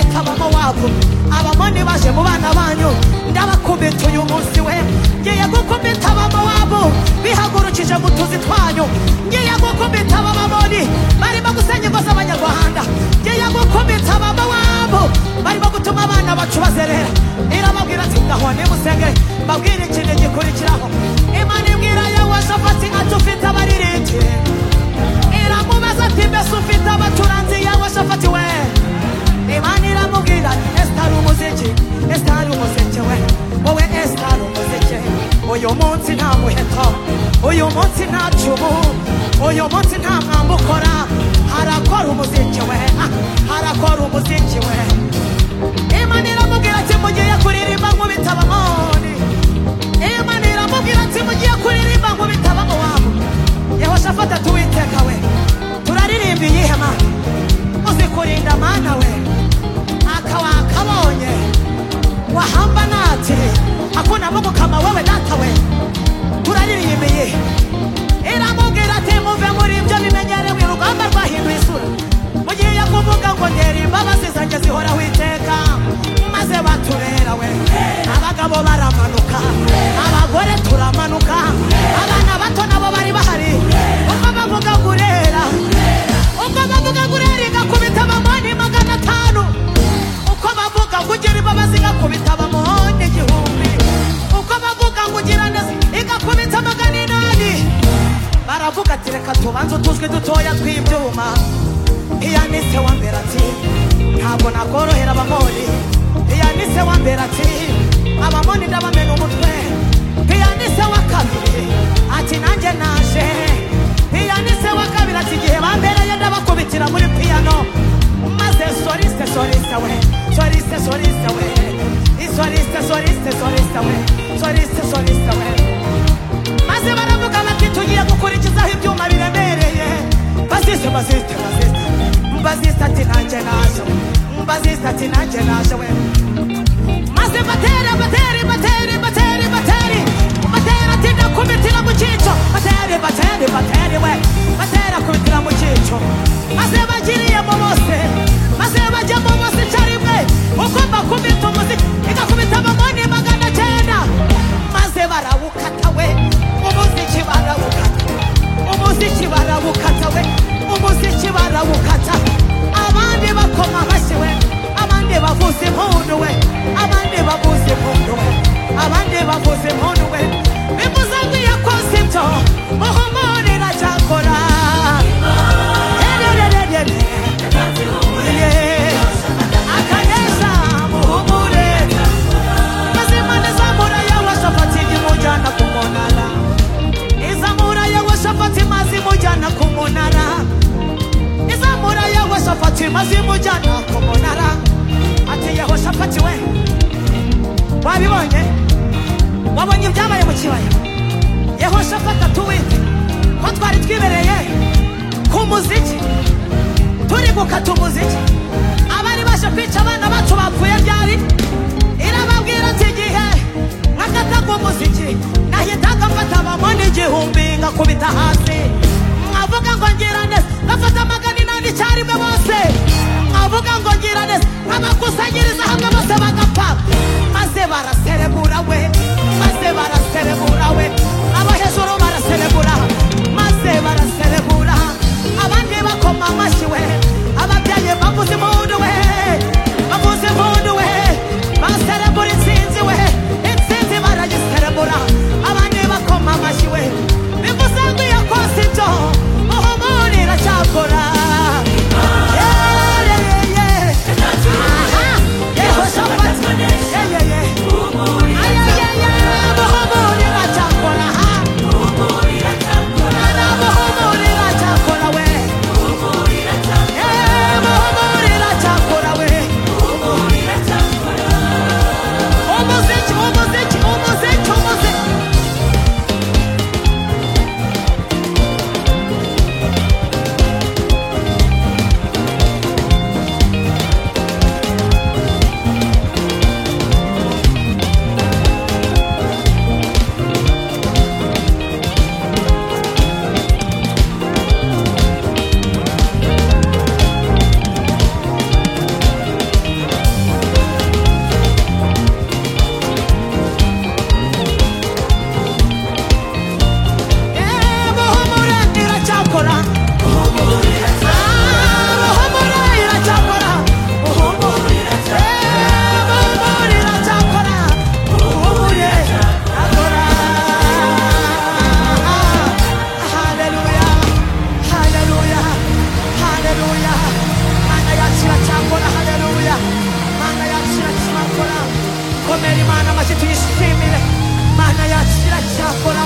babo abamoni baje mu bana banyu ndabakubita uyu munsi we ngiye gukubita abamowabu bihagurukije mu tuzi twanyu ngiye gukubita abamamoni barimo gusenya ingo z'abanyarwanda ngiye gukubita abamowabu barimo gutuma abana bacu bazerera irababwira ati ngaho nimusenge mbabwire ikintu gikurikiraho imana ibwira yehosafati ati ufite abaririmbyi iramubaza ati mbese ufite abaturanzi yehosafati we imana iramubwira ati ese ari umuziki ese ari umuziki we wowe ese ari umuziki uyu munsi nta muheto uyu munsi nta cumu uyu munsi nta mwamba ukora harakora umuziki we ah, harakora umuziki we imana iramubwira ati mugiye kuririmba nkubita abamoni imana iramubwira ati mugiye kuririmba nkubita abamowabu yehoshafata tuwiteka we turaririmba iyihema uzi kurinda mana we akawakabonye wahamba nati hakuna mungu kama wewe data we turaririmbiye iramubwira ati muve muri ibyo bimenyerewe urugamba rwahinduye isura mugiye kuvuga ngo ndera imbabazi zanjye zihoraho iteka maze baturera we abagabo baramanuka abagore turamanuka abana bato nabo bari bahari ubwo bavuga ngo urera ubwo bavuga ngo urera igakubita abamoni magana atanu uko bavuga ngo ugira imbabazi igakubita abamoni igihumbi uko bavuga ngo ugira neza igakubita magana inani baravuga ati reka tubanze utuzwi dutoya tw'ibyuma iyanise wa mbere ati ntabwo nakorohera abamoni iyanise wa mbere ati abamoni ndabamena umutwe iyanise wa kabiri ati nanjye naje iyanise wa kabiri ati igihe bambereye ndabakubitira muri piyano maze sorise sorise we sorise sorise we isorise sorise sorise we sorise sorise we maze baravuga bati tugiye gukurikizaho ibyuma biremereye bazise bazite bazite bazise ati nanjye naje bazise ati nanjye naje we maze batera bateri bateri bateri bateri batera ati ndakubitira mu cyico bateri bateri bateri we batera kubitira mu cyico maze bagiriyemo bose maze bajyamo bose icyarimwe uko bakubita umuziki igakubita amamoni magana cyenda maze barawukata we umuziki barawukata umuziki barawukata we umuziki barawukata abandi bakoma amashyi we abandi bavuza impundu we abandi bavuza impundu we abandi bavuza impundu we bimuzangiye kose ibyo muhumurira cyakora akaneza muhumure mazimana zamura yawashafati imujyana ku munara izamura yawashafati maze imujyana ku munara izamura yawashafati maze imujyana ku munara ati yahoshafati we wabibonye wabonye ibyabaye mu kibaya yehoshafati atuwite ko twari twibereye ku muziki turi gukata umuziki abari baje kwica abana bacu bapfuye ryari irababwira ati igihe nkakataga umuziki nahitaga mfata abamoni igihumbi ngakubita hasi nkavuga ngo ngira neza ngafata magana inani icyarimwe bose nkavuga ngo ngira neza nkabakusanyiriza hamwe bose bagapfa maze baraserebura we maze baraserebura we abo hejuru baraserebura maze baraserebura abandi bakoma amashyi we ababyeyi bavuze impundu we bavuze impundu we baserebura intsinzi we intsinzi barayiserebura abandi bakoma amashyi we bivuze ngo iyo kose ibyo muhumurira cyakora Yehoshaphat, yeah, yeah, yeah. Ay, ay, ay, ay, muhumurira cyakora mana mashyi tuyishimire mana yakira cyakora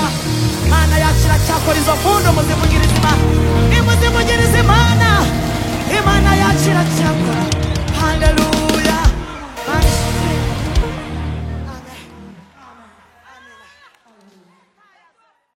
mana yakira cyakora izo mpundu muzivugiriza imana nimuzivugiriza imana imana yakira cyakora